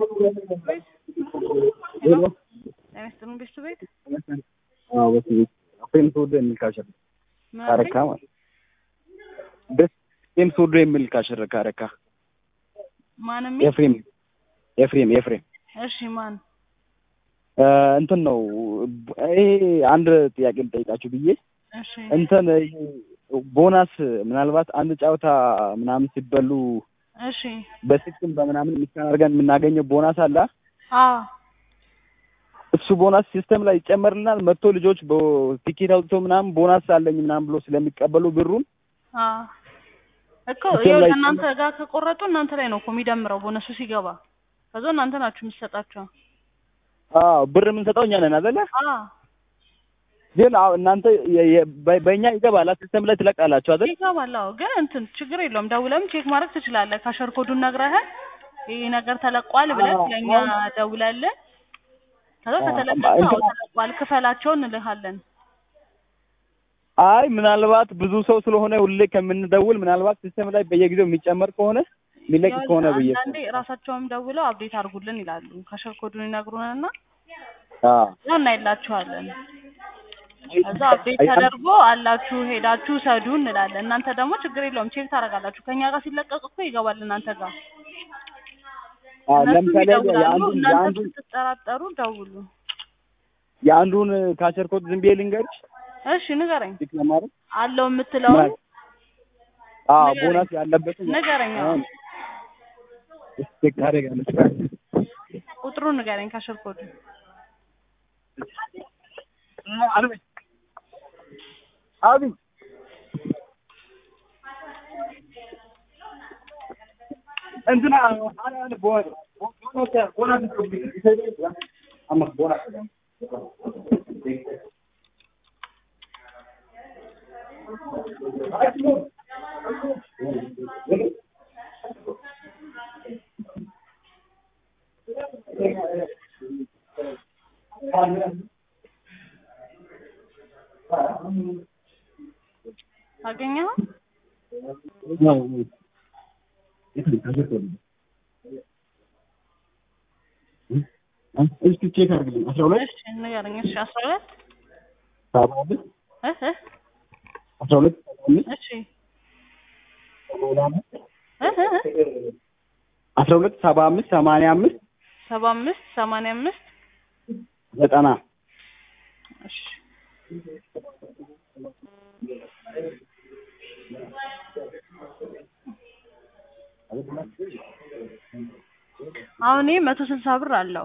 ሄሎ ጤና ይስጥልን ቤቱ ቤት አዎ በሱ ቤት ፌም ሶዶ የሚል ካሸር ምን ካረካ አልከኝ? ማለት ደስ ፌም ሶዶ የሚል ካሸር ካረካ ማን የሚል ኤፍሬም ኤፍሬም ኤፍሬም እሺ ማን እ እንትን ነው ይሄ አንድ ጥያቄ ልጠይቃችሁ ብዬ እሺ እንትን ይሄ ቦናስ ምናልባት አንድ ጨዋታ ምናምን ሲበሉ እሺ በስልክም በምናምን ሚስካን አድርገን የምናገኘው ቦናስ አለ አዎ እሱ ቦናስ ሲስተም ላይ ይጨመርልናል። መጥቶ ልጆች በቲኬት አውጥቶ ምናምን ቦናስ አለኝ ምናምን ብሎ ስለሚቀበሉ ብሩን አዎ እኮ እሱም ይኸው ላይ እናንተ ጋር ከቆረጡ እናንተ ላይ ነው እኮ የሚደምረው ቦነሱ ሲገባ ከዛ እናንተ ናችሁ የምትሰጣቸው አዎ ብር የምንሰጠው እኛ ነን አይደለ? አዎ ግን አዎ እናንተ የ- የ- በ- በእኛ ይገባል ሲስተም ላይ ትለቃላችሁ አይደል? ይገባል አዎ ግን እንትን ችግር የለውም ደውለም ቼክ ማድረግ ትችላለህ ካሸር ኮዱን ነግረህን ይሄ ነገር ተለቋል ብለህ አዎ፣ ለእኛ አሁን- ደውለልን ከዛ አዎ፣ ከተለቀቀ እንትን- አዎ ተለቋል ክፈላቸው እንልሃለን አይ ምናልባት ብዙ ሰው ስለሆነ ሁሌ ከምንደውል ምናልባት ሲስተም ላይ በየጊዜው የሚጨመር ከሆነ የሚለቅ ያው ከሆነ ብዬ አንዳንዴ ራሳቸውም ደውለው አፕዴት አድርጉልን ይላሉ ካሸር ኮዱን ይነግሩንና አዎ ያው እናይላችኋለን ከዛ አፕዴት አይ- ተደርጎ አላችሁ ሄዳችሁ ሰዱ እንላለን እናንተ ደግሞ ችግር የለውም ቼክ ታደርጋላችሁ ከኛ ጋር ሲለቀቅ እኮ ይገባል እናንተ ጋር አዎ፣ እነሱም ለምሳሌ ይደውላሉ የአንዱን እናንተ የአንዱን ስትጠራጠሩ ደውሉ የአንዱን ካቸር ኮድ ዝም ብዬ ልንገርሽ እሺ ንገረኝ ቲክ ለማድረግ አለው የምትለውን አዎ ንገረኝ። ቦናስ ያለበትን ንገረኝ አዎ። ቼክ ታደርጋለች ቁጥሩን ንገረኝ ካሸር ኮዱ አልበኝ አብኝ እንትና ቦናስ ቦናስ ቦናስ አገኘኸው እስኪ ቼክ አድርግልኝ አስራ ሁለት እሺ ንገረኝ እሺ አስራ ሁለት ሰባ አምስት እህ እህ አስራ ሁለት ሰባ አምስት እሺ እህ እህ እህ አስራ ሁለት ሰባ አምስት ሰማንያ አምስት ሰባ አምስት ሰማንያ አምስት ዘጠና እሺ አሁን ይሄ መቶ ስልሳ ብር አለው